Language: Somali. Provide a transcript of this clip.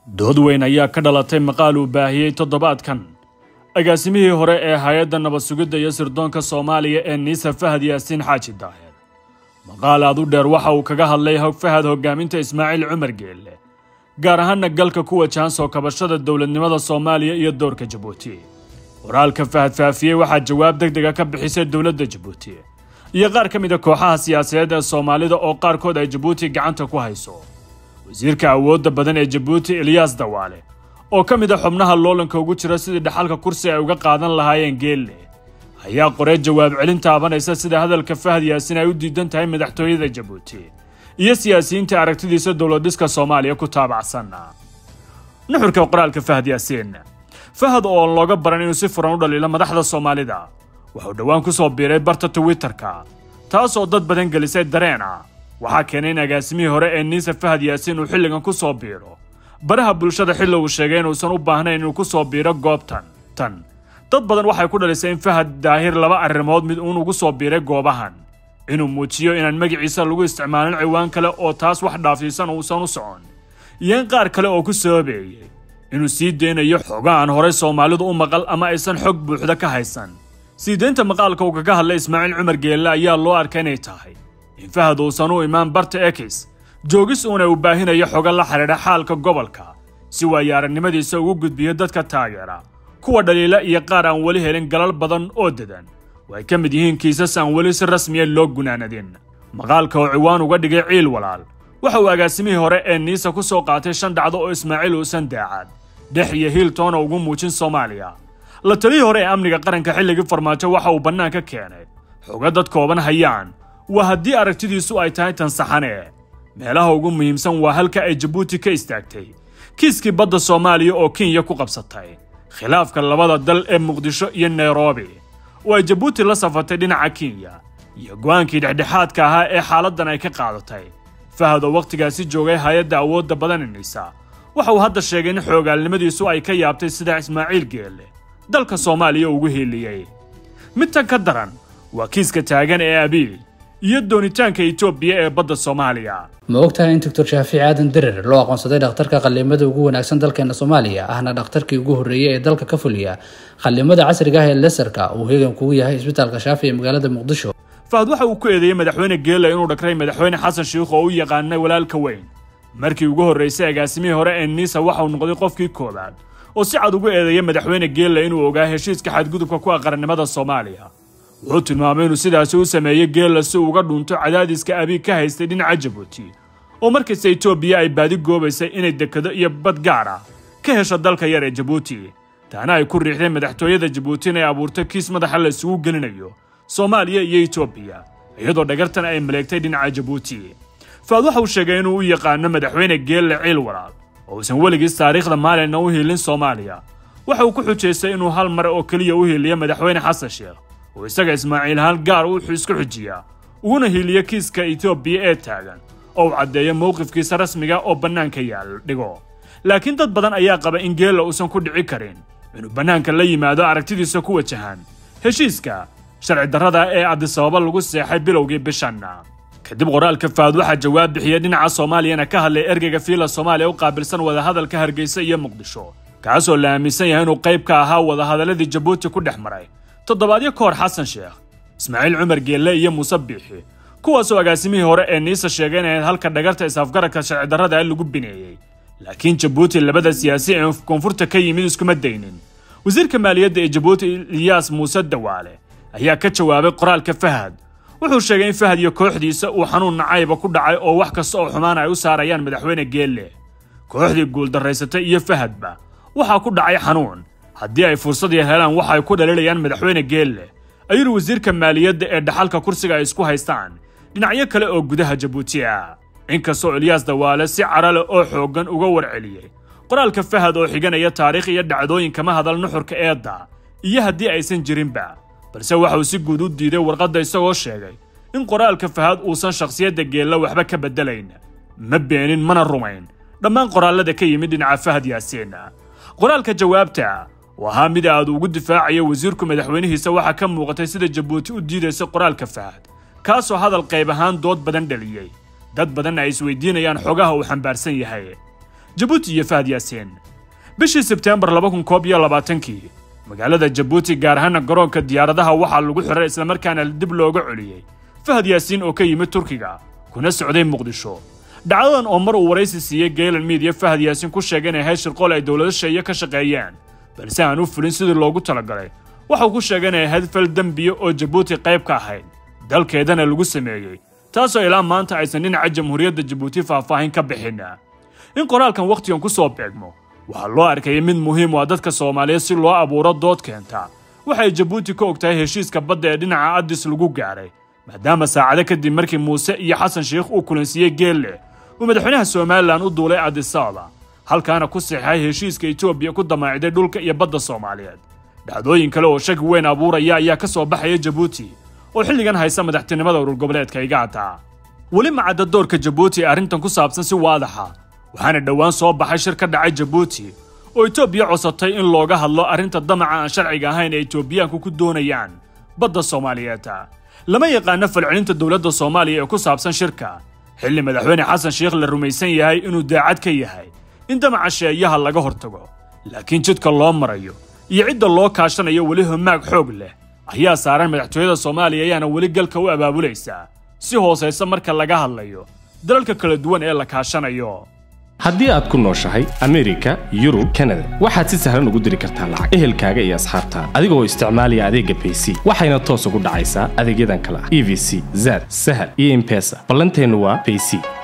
dood weyn ayaa ka dhalatay maqaal uu baahiyey toddobaadkan agaasimihii hore ee hay-adda nabad sugidda iyo sirdoonka soomaaliya ee niisa fahad yaasiin xaaji daahir maqaal aad u dheer waxa uu kaga hadlay fahad hogaaminta ismaaciil cumar geelle gaar ahaana galka ku wajahan soo kabashada dowladnimada soomaaliya iyo doorka jabuuti qoraalka fahad faafiyey waxaa jawaab deg dega ka bixisay dowladda jabuuti iyo qaar ka mid a kooxaha siyaasadeed ee soomaalida oo qaarkood ay jabuuti gacanta ku hayso wasiirka awoodda badan ee jabuuti eliyaas dawaale oo ka mid a xubnaha loolanka ugu jira sidii dhaxalka kursi ay uga qaadan lahaayeen geelle ayaa qoree jawaab celin taabanaysa sida hadalka fahad yaasin ay u diidan tahay madaxtooyada jabuuti iyo siyaasiyiinta aragtidiisa dowladhiska soomaaliya ku taabacsan nuxurka qoraalka fahad yaasiin fahad oo looga baran inuu si furan u dhaliilo madaxda soomaalida wuxuu dhowaan ku soo biiray barta twitterka taasoo dad badan gelisay dareen ah waxaa keenay in agaasimihii hore ee niisa fahad yaasiin uu xilligan ku soo biiro baraha bulshada xilli uu sheegay inuusan u baahnayn inuu ku soo biiro goobtan tan dad badan waxay ku dhalisay in fahad daahir laba arrimood mid uun ugu soo biiray goobahan inuu muujiyo inaan magaciisa lagu isticmaalin ciwaan kale oo taas wax dhaafsiisan uusan u socon iyo in qaar kale oo ku sababeeyey inuu sii deynayo xoga aan horay soomaalidu u maqal ama aysan xog buuxda ka haysan sii deynta maqaalka uu kaga hadlay ismaaciil cumar geelle ayaa loo arkay inay tahay in fahad uusan u imaan barta ekis joogis uuna uu baahinayo xoga la xidhiidha xaalka gobolka si waayo aragnimadiisa ugu gudbiyo dadka taageera kuwa dhaliila iyo qaar aan weli helin galal badan oo dedan oo ay ka mid yihiin kiisas aan weli si rasmiya loo gunaanadin maqaalka oo ciwaan uga dhigay ciil walaal waxa uu agaasimihii hore ee niisa ku soo qaatay shan dhacdo oo ismaaciil uusan daacad dhex iyo hiiltoona ugu muujin soomaaliya la taliyii hore ee amniga qaranka xilligii farmaajo waxa uu bannaanka keenay xoga dad kooban hayaan waa haddii aragtidiisu ay tahay tan saxane meelaha ugu muhiimsan waa halka ay jabuuti ka istaagtay kiiskii badda soomaaliya oo kenya ku qabsatay khilaafka labada dal ee muqdisho iyo nairobi oo ay jabuuti la safartay dhinaca kenya iyo go'aankii dhexdhexaadka ahaa ee xaaladdan ay ka qaadatay fahad oo wakhtigaasi joogay hay-adda awoodda badananaysa waxa uu hadda sheegay in xoogaalnimadiisu ay ka yaabtay sida ismaaciil geelle dalka soomaaliya ugu hiiliyey mid tan ka daran waa kiiska taagan ee abiy iyo doonitaanka etoobiya ee badda soomaaliya ma ogtahay in doctor shaafiic aadan derer loo aqoonsaday dhakhtarka qallimada ugu wanaagsan dalkeena soomaaliya ahna dhakhtarkii ugu horreeyey ee dalka ka fuliya qallimada casriga ah ee lesarka uu heegan kugu yahay isbitaalka shaafi ee magaalada muqdisho fahad waxa uu ku eedeeyey madaxweyne geela inuu dhakray madaxweyne xasan shiikh oo u yaqaanay walaalka weyn markii ugu horraysay agaasimihii hore ee niisa waxa uu noqday qofkii koowaad oo si cad ugu eedeeyay madaxweyne geela inuu ogaa heshiiska xadgudubka ku ah qarannimada soomaaliya wuxuu tilmaamay inuu sidaasi u sameeyey geella si uu uga dhunto cadaadiska abiig ka haystay dhinaca jabuuti oo markasta etoobiya ay baadi goobaysay inay dekado iyo bad gaar ah ka hesho dalka yar ee jabuuti taana ay ku riixday madaxtooyada jabuuti inay abuurto kiis madaxa la isugu gelinayo soomaaliya iyo etoobiya iyadoo dhagartan ay maleegtay dhinaca jabuuti faad waxa uu sheegay inuu u yaqaano madaxweyne geelle ciil walaal oo uusan weligiis taariikhda maalinna u hiilin soomaaliya waxa uu ku xujaystay inuu hal mar oo keliya u hiiliyo madaxweyne xasan sheekh oo isaga ismaaciil hal gaar uu isku xujiyaa uguna hiiliyo kiiska etoobiya ee taagan oo uu caddeeyo mowqifkiisa rasmiga oo bannaanka yaal dhigo laakiin dad badan ayaa qaba in geella uusan ku dhici karin inuu bannaanka la yimaado aragtidiisa ku wajahan heshiiska sharci darrada ee adisababa lagu seexay bilowgii bishanna kadib qoraalka faad waxaa jawaab bixiyey dhinaca soomaaliyana ka hadlay ergeyga fiila soomaaliya u qaabilsan wadahadalka hargeysa iyo muqdisho kaasoo la aaminsan yahay inuu qayb ka ahaa wadahadaladii jabuuti ku dhex maray toddobaadyo ka hor xasan sheekh ismaaciil cumar geelle iyo muuse biixi kuwaasoo agaasimihii hore ee niisa sheegay inayd halka dhagarta is-afgaradka sharci darrada lagu bineeyey laakiin jabuuti labada siyaasi ee koonfurta ka yimid iskuma daynin wasiirka maaliyadda ee jabuuti eliyaas muuse dawaale ayaa ka jawaabay qoraalka fahad wuxuu sheegay in fahad iyo kooxdiisa uu xanuun nacayba ku dhacay oo wax kasta oo xumaan ay u saarayaan madaxweyne geelle kooxdii guuldarraysatay iyo fahadba waxaa ku dhacay xanuun haddii ay fursad yar helaan waxa ay ku dhaliilayaan madaxweyne geelle ayuu wasiirka maaliyadda ee dhaxalka kursiga ay isku haystaan dhinacyo kale oo gudaha jabuuti ah inkastoo eliyaas dawaale si carale oo xooggan uga warceliyey qoraalka fahad oo xiganaya taariikh iyo dhacdooyin kama hadal nuxurka eedda iyo haddii aysan jirinba balse waxa uu si guud u diiday warqadda isagoo sheegay in qoraalka fahad uusan shakhsiyadda geella waxba ka beddelayn ma beenin mana rumayn dhammaan qoraallada ka yimid dhinaca fahad yaasiin qoraalka jawaabta oo ahaa mid aad ugu difaacayo wasiirku madaxweynihiisa waxaa ka muuqatay sida jabuuti u diidaysa qoraalka fahad kaasoo hadal qayb ahaan dood badan dhaliyey dad badanna ay isweydiinayaan xogaha uu xambaarsan yahay jabuuti iyo fahad yaasiin bishii sebteembar laba kun koob iyo labaatankii magaalada jabuuti gaar ahaana garoonka diyaaradaha waxaa lagu xiray islamarkaana dib looga celiyey fahad yaasiin oo ka yimid turkiga kuna socday muqdisho dhacdadan oo mar uu waraysi siiyey geelan miidiya fahad yaasiin ku sheegay inay ahayd shirqool ay dowlado sheeye ka shaqeeyeen balse aan u fulin sidii loogu talagalay waxauu ku sheegay inay ahayd fal dembiya oo jabuuti qayb ka ahayd dalkeedana lagu sameeyey taasoo ilaa maanta aysan dhinaca jamhuuriyadda jabuuti faahfaahin ka bixin in qoraalkan wakhtigan ku soo beegmo waxaa loo arkayay mid muhiim u ah dadka soomaaliyeed si loo abuuro dood keenta waxay jabuuti ka og tahay heshiiska badda ee dhinaca addis lagu gaaray maadaama saacado kadib markii muuse iyo xasan sheikh uu kulansiiyey geelle uu madaxweynaha somalilan u duulay adisababa halkaana ku saxeixay heshiiska etoobiya ku damaacday dhulka iyo badda soomaaliyeed dhacdooyin kale oo shaki weyn abuuraya ayaa ka soo baxaya jabuuti oo xilligan haysa madaxtinimada urur goboleedka igaata weli macadda doorka jabuuti ee arrintan ku saabsan si waadaxa waxaana dhowaan soo baxay shir ka dhacay jabuuti oo etoobiya cosatay in looga hadlo arrinta damaca aan sharciga ahayn ee etoobiyaanku ku doonayaan badda soomaaliyeed lama yaqaano falcelinta dowladda soomaaliya ee ku saabsan shirka xilli madaxweyne xasan sheikh la rumaysan yahay inuu daacad ka yahay in damaca sheeyaha laga hortago laakiin jidka loo marayo iyo cidda loo kaashanayo weli homaag xoog leh ayaa saaran madaxtooyada soomaaliya ayaana weli galka u abaabulaysaa si hoosaysa marka laga hadlayo dalalka kala duwan ee la kaashanayo haddii aad ku nooshahay amerika yurub kanada waxaad si sahlan ugu diri kartaa lacag ehelkaaga iyo asxaabtaada adigoo isticmaalaya adeegga bayc waxayna toos ugu dhacaysaa adeegyadan kale ah e v c zad sahal iyo imbesa ballanteennu waa bayc